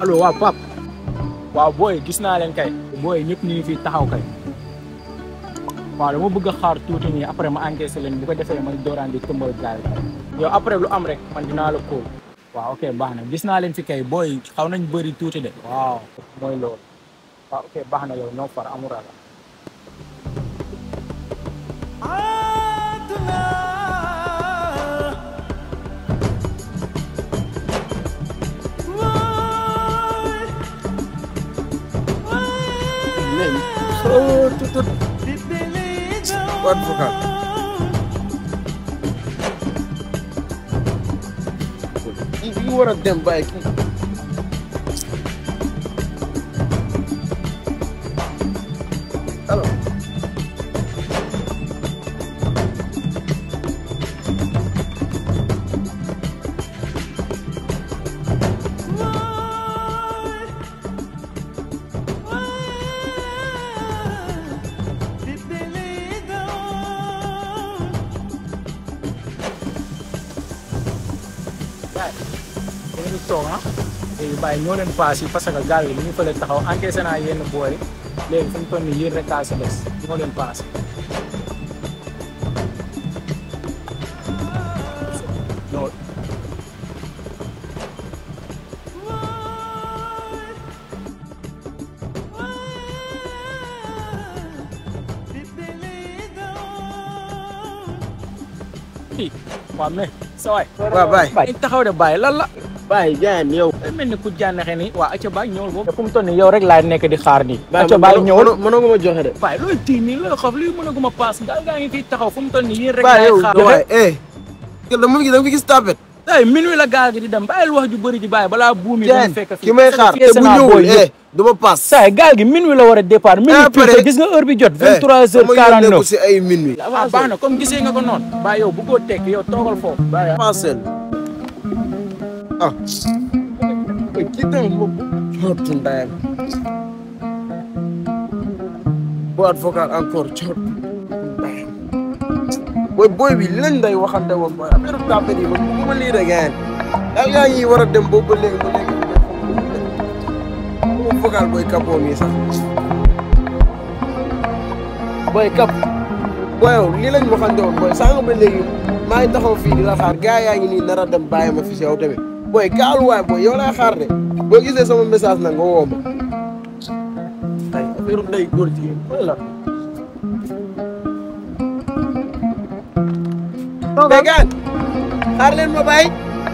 allo waaw Pape waaw booy gis naa leen kay booy ñëpp ñu ngi fii taxaw kay waaw dama bëgg a xaar tuuti nii après ma encaissé leen bu ko defee ma dooraan di tëmbal gaal yow après lu am rek man dinaa la kóol waaw ok baax na gis naa leen fi kay booy xaw nañ bëri tuuti de waaw mooy loolu waaw ok baax na yow ñoo far amul ragal Nen. Oh, tutut. What vocal? You war a dem bàyyi kii. alors. gaay da ngeen di toog ah léegi bàyyi ñoo leen paas yi parce que gaal gi li ñu fële taxaw encaissé naa yenn booy yi léegi fu mu toll nii yéen rek kaa si des ñoo leen paas ñoo i waaw mais sa waay waaw bàyyi. bàyyi taxaw de bàyyi lan la bàyyi jaayeen yow. day mel ni ku jànnexe ni waa acca bàyyi ñëwal boobu fu mu toll nii yow rek laay nekk di xaar nii bàyyi acca bàyyi ñëwal mënoo mënoo ma joxe de. waaye looy tii nii looy xof lii mën a guma paas gaal gaa ngi fii taxaw fu mu toll nii yéen rek bàyyi laay yow xaar waay eh. kër da mu ngi da nga fi gis tapet. ay minuit la gaal gi di dem bàyyil wax ju bëri ji bàyyi balaa buum yi jaayeen dañu fekk fii ki may xaar te bu ñëwul eh du ma paas. saa gaal gi minuit la war a départ minuit après- pile gis nga heure bi jot vingt trois heures sama yoon quarante nekku neuf si ay minuit. ah baax na comme gisee nga ko noonu bàyyi yow bu ko tekk yow toogal foofu bàyyi Parcelle. ah. mais kii tamit moom cootu ndayam. boîte vocale encore cootu ndayam. booy booy bi li lañ day waxante woon booy affaire tapet yi man bëgguma lii rek ngeen. yaa yaa ngi war a dem boobu ba léegi ba léegi. moom vocal booy kapoo mi sax. booy kap. booy yow lii lañ waxante woon booy sànq ba léegi maa ngi taxaw fii di la xaar gars yaa ngi nii nar a dem bàyyi ma fi si yow tamit booy gaalu waay booy yow laa xaar de boo gisee sama message nag nga woo ma. ay affaire day góor jigéen mooy la. mais gaan xaar leen ma bàyyi.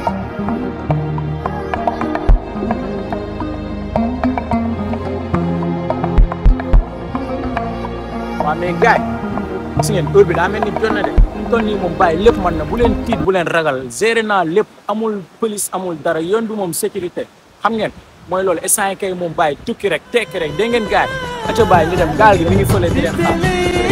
waaw mais gars yi gis ngeen heure bi daa mel ni jot na de fu mu toll nii moom bàyyi lépp mën na bu leen tiit bu leen ragal géré naa lépp amul police amul dara yoon bi moom sécurité xam ngeen mooy loolu instant yi kay moom bàyyi tukki rek tekki rek dégg ngeen gars yi aca bàyyi ñu dem gaal gi mi ngi fële di leen xaar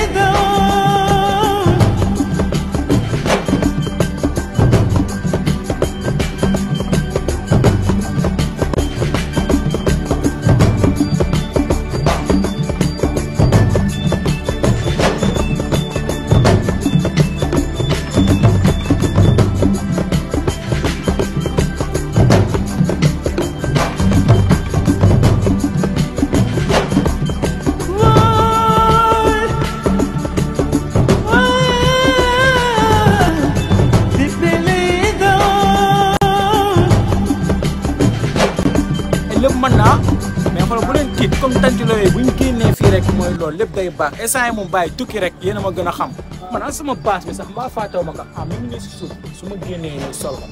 lépp mën naa mais xoolal bu leen tiit comme tantilo yooyu bu ñu génnee fii rek mooy loolu lépp day baax instant yi moom bàyyi tukki rek yéen a ma gën a xam man an sama paas bi sax mbaa fàttewu ma ko ah mi ngi ne si suuf su ma génnee nii sol ko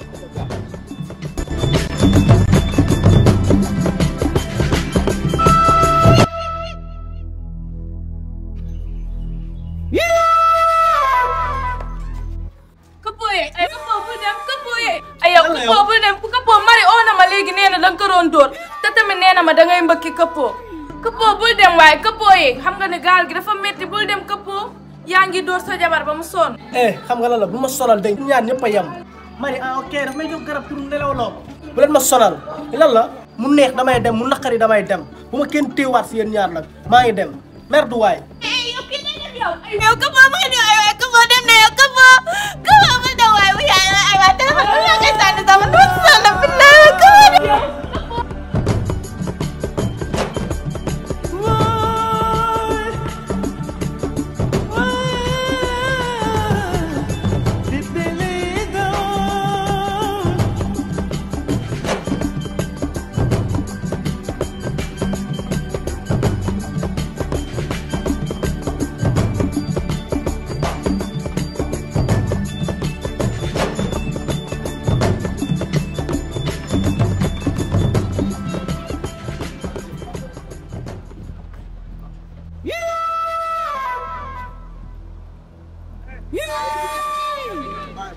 këppoo ye ay këppoo bul dem këppoo ye ay yow këppoo bul dem këppoo mari oo na ma léegi nee na da nga ko doon dóor te tamit nee na ma da ngay mbëkki këppoo këppoo bul dem waaye këppoo ye xam nga ne gaal gi dafa metti bul dem këppoo yaa ngi dóor sa jabar ba mu sonn eh xam nga lan la bu ma sonal dégg ñaar ñëpp a yem mari ah ok daf may jox garab pour nelaw loo bu leen ma sonal lan la mu neex damay dem mu naqari damay dem bu ma kenn téewaat si yéen ñaar nag maa ngi dem mer du waay yow këppoo mu ngi nii ay waay këppoo dem na yow këppoo këppoo bul dem waaye bu yaay ay waay téléphone bi maa koy sànni sama nu sonn bi naa këppoo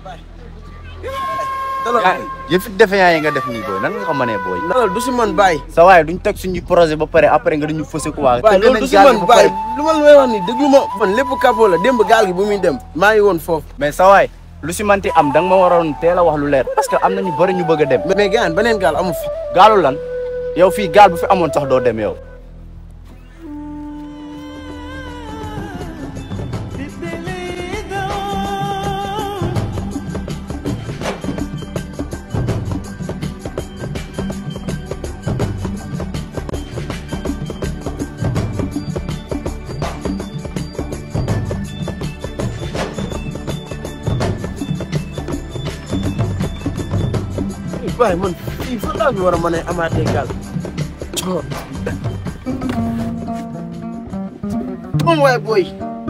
dalal yaa yëfi defeyaa yi nga def nii booy nan nga ko mënee booy. dalal du si man bàyyi sa waaye duñ teg suñu projet ba pare après nga dañu fëse ko waa. waaye loolu du si man bàyyi lu ma la may wax ni déglu ma man lépp capot la démb gaal gi bu muy dem maa ngi woon foofu mais sa waay lu si manti am da nga ma waroon teel a wax lu leer parce que am na ñu bëri ñu bëgg a dem. mais gaan beneen gaal amu fi gaalu lan yow fii gaal bu fi amoon sax doo dem yow. waaye man fii fan laa fi war a mën a amaatee gaal coor moom waaye booy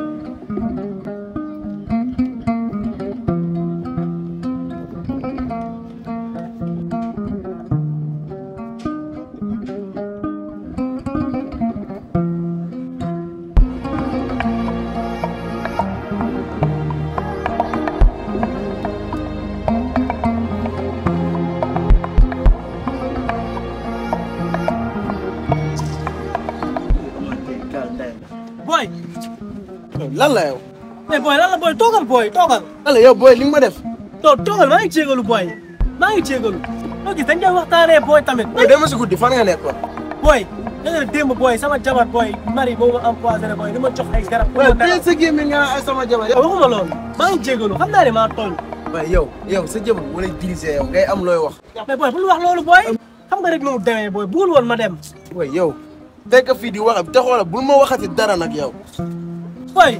booy lan la yow mais booy lan la booy toogal booy toogal lan la yow booy li nga ma def to toogal maa ngi jégalu booy maa ngi jégalu loo gis dañ koy waxtaanee booy tamit booy dama si guddi fan nga nekkoon booy da nga ne démb booy sama jabar booy mari boo ma empoisonné booy di ma jox ay garab pour waaye ma tey nelaw sa gémmiñ nga naan ay sama jabar yow waxuma loolu maa ngi jégalu xam naa ne maa tooñ waaye yow yow sa jabar wala dirigé yow ngay am looy wax mais booy bul wax loolu booy xam nga rek nu mu demee booy bugul woon ma dem booy yow fekk fii di wax te xoola bul ma waxati dara nag yow booy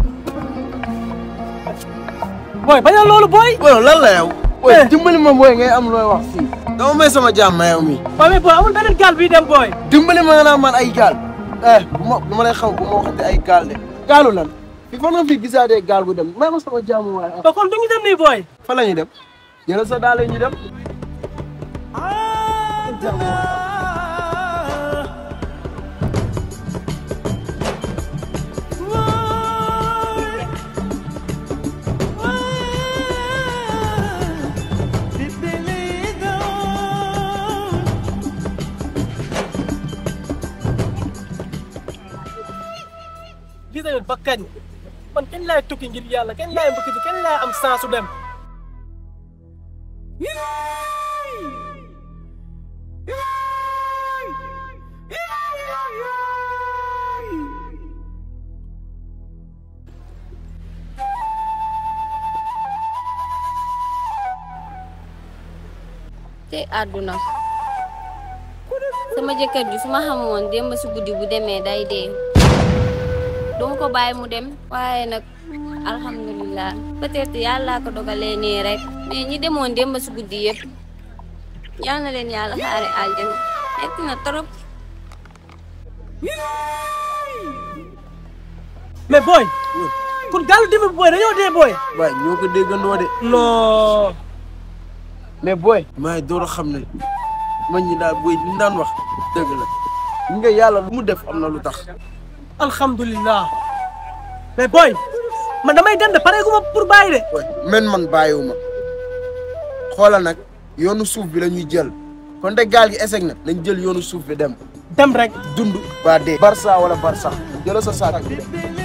booy bañal loolu booy booy yow lan la yow booy Eh. dimbali ma booy ngay am looy wax fii dama may sama jàmm yow mi booy mais booy amul beneen gaal bii dem booy dimbali ma nga naan man ay gaal eh bu ma bu ma lay xam bu ma waxati ay gaal de gaalu lan fi fan nga fi gisaatee gaal gu dem may ma sama jàmm waaye ah ba kon du ñu dem nii booy fa la ñuy dem jëlal sa daal ñu dem gis nga ba kañ man kañ laay tukki ngir yàlla kañ laay mbëkk ji kañ laay am saa su dem te àdduna sama jëkkër ji su ma xamoon démb si guddi bu demee day dee duma ko bàyyi mu dem waaye nag alhamdulilah peut-être yàlla ko dogalee nii rek mais ñi demoon démb si guddi yëpp yal na leen yàlla xaare aljana metti na trop mais booy kon gaalu dimb bi booy dañoo dee booy waaye ñoo ko déggandoo de non mais booy maay door a xam ne man ñi daal booy li ñu daan wax dëgg la ñu nga yàlla lu mu def am na lu tax alhamdulilah mais booy man damay dem de pare gu ma pour bàyyi de booy men man bàyyiwuma xoolal nag yoonu suuf bi la ñuy jël kon de gaal gi eseg na nañ jël yoonu suuf bi dem dem rek dund ba dee barça wala barsax jëla sa saak bi dem